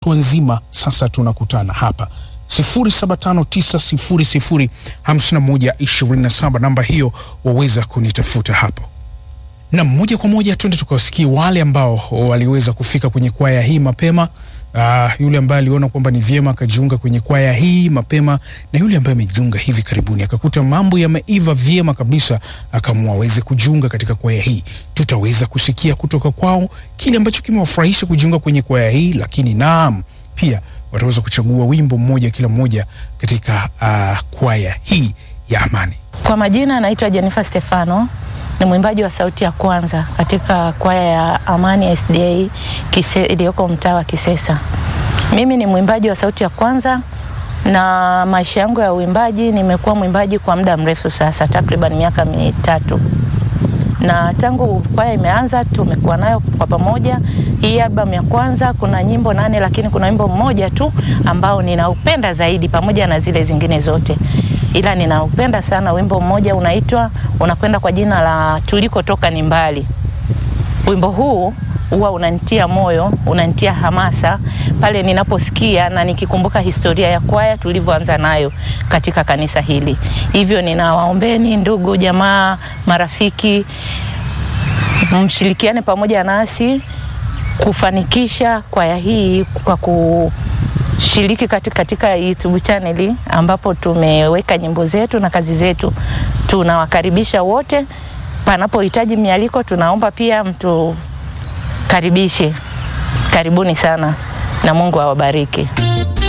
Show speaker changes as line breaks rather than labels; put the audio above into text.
kutwa nzima sasa tunakutana hapa 0759005127 namba hiyo waweza kunitafuta hapo na moja kwa moja twende tukawasikie wale ambao waliweza kufika kwenye kwaya hii mapema. Uh, yule ambaye aliona kwamba ni vyema akajiunga kwenye kwaya hii mapema na yule ambaye amejiunga hivi karibuni akakuta mambo yameiva vyema kabisa akaamua aweze kujiunga katika kwaya hii. Tutaweza kusikia kutoka kwao kile ambacho kimewafurahisha kujiunga kwenye kwaya hii, lakini naam, pia wataweza kuchagua wimbo mmoja kila mmoja katika uh, kwaya hii ya Amani.
Kwa majina naitwa Jennifer Stefano, ni mwimbaji wa sauti ya kwanza katika kwaya ya Amani SDA Kise, iliyoko mtaa wa Kisesa. Mimi ni mwimbaji wa sauti ya kwanza na maisha yangu ya uimbaji, nimekuwa mwimbaji kwa muda mrefu sasa, takriban miaka mitatu na tangu kwaya imeanza tumekuwa nayo kwa pamoja. Hii albamu ya kwanza kuna nyimbo nane, lakini kuna wimbo mmoja tu ambao ninaupenda zaidi pamoja na zile zingine zote, ila ninaupenda sana wimbo mmoja unaitwa, unakwenda kwa jina la tulikotoka ni mbali. Wimbo huu huwa unanitia moyo, unanitia hamasa pale ninaposikia na nikikumbuka historia ya kwaya tulivyoanza nayo katika kanisa hili. Hivyo ninawaombeni ndugu, jamaa, marafiki, mshirikiane pamoja nasi kufanikisha kwaya hii kwa kushiriki katika, katika YouTube channel ambapo tumeweka nyimbo zetu na kazi zetu. Tunawakaribisha wote, panapohitaji mialiko tunaomba pia mtu karibishe. Karibuni sana na Mungu awabariki.